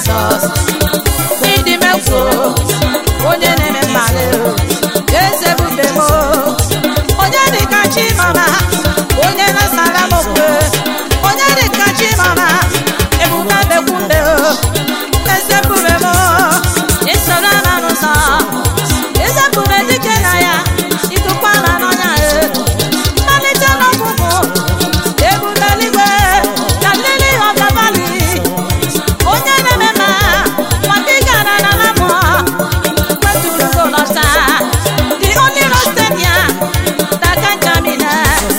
Jizọs ịdị mekwu onye na-eme mmadụ eze bube m onye dị ka chimama onye na-asara m okwe onye dị ka chimama ebuka bekwumbe eze bube m isoro na n'ụzọ eze bube dike na ya ịtụkwala n'ọnya mmalite n'ọgwụgwụ ebube eluigwe na lili ọbabali onye na-eme ma maka ị gara na na mmụọ kweturu golọta the only rostemia that can germinate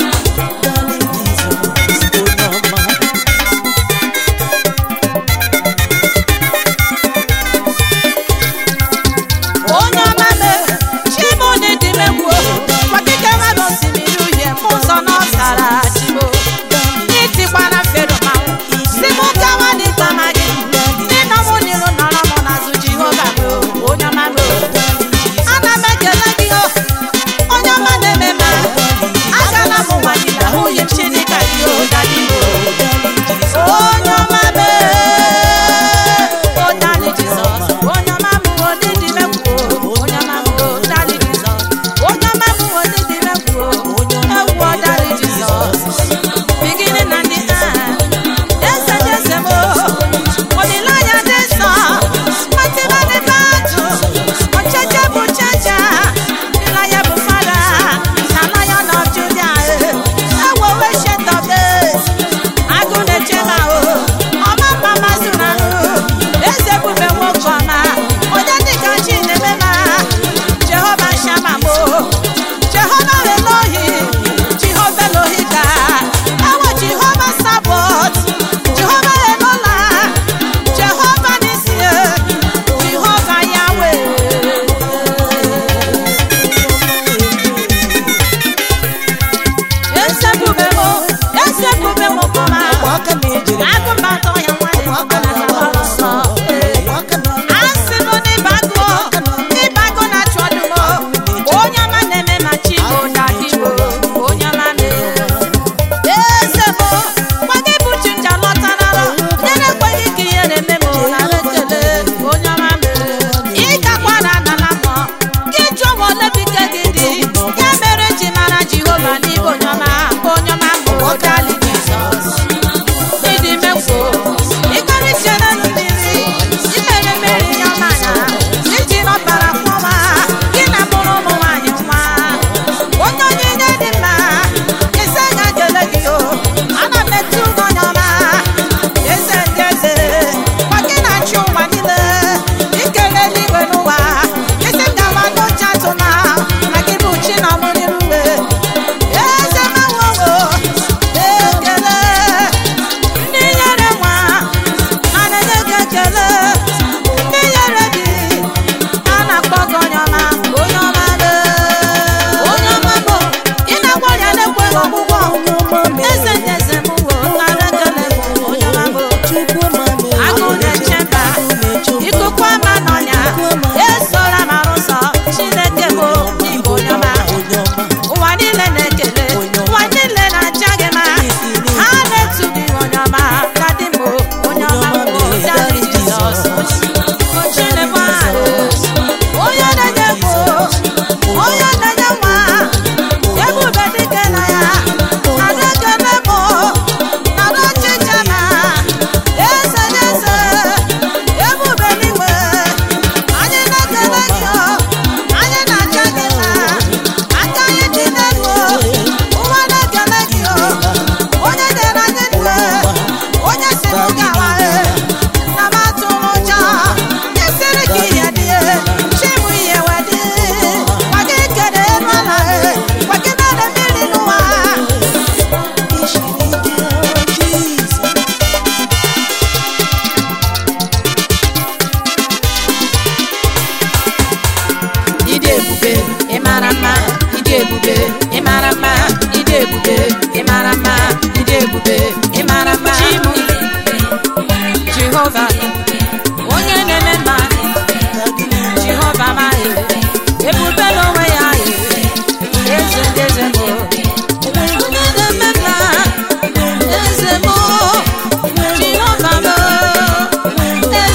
onye ọma me chimone dị megbuo maka ike mmadụ osimiri uhie m ụzọ n'ọzara chimo itikwara fero manwụ si mụ gawa n'ikpe ma gị ịnọ mụ n'iru nọrọ mụ n'azụ jehova m onye ọma m ana m ekele gị o onye ọma na-eme ma agala m nwa gị na nwunye m chineke gị o dadi m onye ọma me onye anyị jizọs onye ọma m onye dị megbuo onye ọma m dadi jizọs onye ọma m onye dị megbuo ewu ọdari jizọs beginning and the end. Eze dị eze m, olileanya dị nsọ, fatima dị batụ, ọcheche bụ cheche, ịlanya bụ fada, na lion of Judah, ewo ancient of days, agụ na-eche ma o, ọma mma mazụrụ ahụ, eze bube nwoke ọma, onye dịka chi na-eme ma, Jehova Shama mo, Jehova Elohi, Jehova Elohika, Ewo Jehova Sabot, Jehova Elola, Jehova Nisie, Jehova Yahweh. Eze bube mo, eze bube mo koma, agụmbatọ ya nwanne m ọbara ya gbara ọsọ. Asị m n'ịbago, ịbago na-achụ ọdụm, onye ọma na-eme ma chi bụ dadi m, onye ọma na-eme. Eze m, gwa gị bụ chi nja lọtarala, onye na-ekweghị ka ihe na-eme m nara ekele, onye ọma mere. Ị gakwara n'ala mmụọ, gị jụọ ma ole bụ ike gị dị, ya mere ji mara Jehova n'ịbụ onye ọma, onye ọma bụ dali Jizọs. Ịdị mekwo, ịkarịsịala mmiri, imere mmeri ya ọmanya, iji n'ọbara kwọma, gị na mụrụ ụmụ nwaanyị nwa. Onye onyinye dị mma, eze ga-ekele gị o, ana m etu gị onye ọma. Eze ndị eze, gwa gị na-achị ụwa niile, ikele eluigwe n'ụwa, isi m gawa n'oche atụma, na gị bụ chi na ọmụrịrị uwe. Eze mawowo, ekele, ndị nyere nwa, a na-enye gị ekele, ndị nyere di, a na-akpọ gị onye ọma, onye ọma be. Onye ọma bụ, ị na-agwọ ọrịa na-ekweghị ọgwụgwọ. Eze ndị eze m wo, nara ekele bụ onye ọma bụ. Agụ na-eche mba, ikuku ama n'ọnya, esola m arụsọ, Chineke bụ ịbụ onye ọma. Ụwa niile na-ekele, ụwa niile na-aja gị mma. Ha na-etu gị onye ọma, dadi m onye ọma bụ dadi Jizọs. Chineke ahụ, onye na-enye ego, onye na-enye nwa, ebube dike na ya, nara ekele m, nara ọchịcha ma, eze n'eze, ebube n'igwe, anyị na-ekele gị o, anyị na-aja gị mma, aka anyị dị n'elu o, ụwa na-ekele gị o, onye nyere anyị ndụ, onye si m gawa e, na m atụrụ ụjọ, esiri gị ihe dị e, chi bụ ihe wee dị, gwa gị kere elu ala e, gwa gị mere mmiri n'ụwa. Ịdị ebube, ị mara mma, ịdị ebube, ị mara mma, ịdị ebube, ị mara mma, ịdị ebube, ị mara mma. Jehova, onye na-eme mma, Jehova amaghị, ebube n'onwe ya, eze ndị eze bụ, onye na-eme mma, eze bụ, Jehova bụ,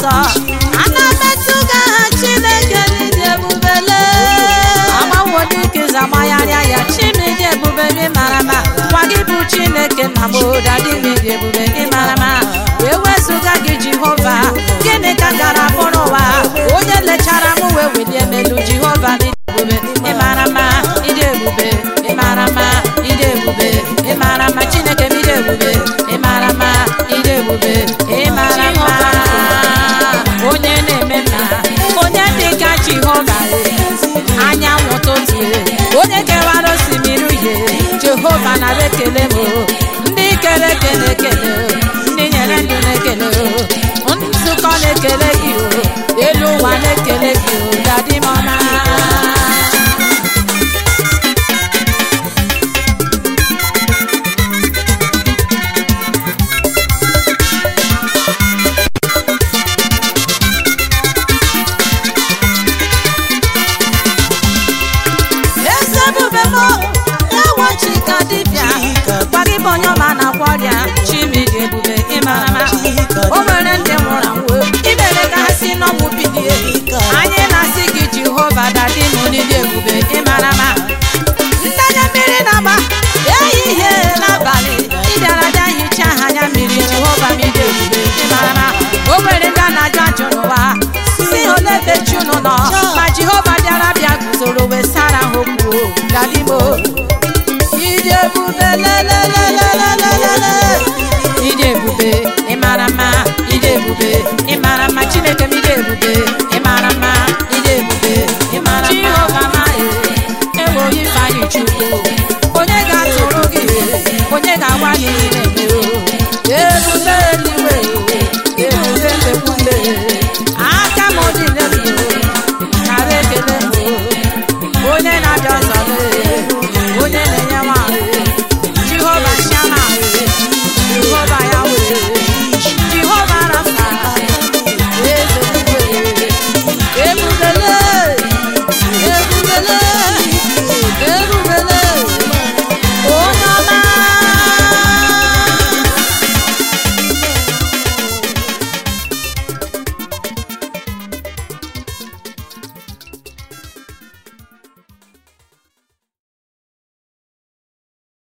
nsọ ana metụ gị aha chineke n'ịdị ebubele agbawo dịka zamagharịa ya chimidi ebube gị mara mma gwa gị bụ chineke na moda dịmidi ebube gị mara mma wee wezụga gị jehova gịnị ka gara bụrụ ụwa onye lechara m wee welie melu jehova n'ịdị ebube ị mara mma ịdị ebube ị mara mma ịdị ebube ị mara mma chineke m ịdị ebube ị mara mma ịdị ebube ị mara mma onye na-eme mma onye dị ka jehova anyanwụ ụtụtụ onye kewara osimiri uhie jehova nara ekele m ndị kere eke na-ekele ndị nyere ndụ na-ekele nzukọ na-ekele gị o elu ụwa na-ekele gị o dadi m ọma eze ebube m ewo chika dibịa gwa gị bụ onye ọma na-agwọ ọrịa chimidi ebube ịmara ma o nwere ndị nwụrụ anwụ imere ka ha si n'ọnwụ bilie anyị na-asị gị jehova dadi m n'ili ebube ịmara ma ndanya mmiri na-agba ehihie n'abalị ịbịara bịa hicha ha anya mmiri jehova m ide ebube ịmara ma o nwere ndị a na-ajụ ajụ n'ụwa si ole ebe chi unu nọ ma jehova bịara bịa guzoro wee sara ha okwu dadimo ide ebube lelelelelelele ide ebube ịmara mma ide ebube ịmara mma chineke m ide ebube ịmara mma ide ebube ịmara mma jehova ma ewo ifeanyị chukwu onye ga-atụrụ gị onye ga-agwa gị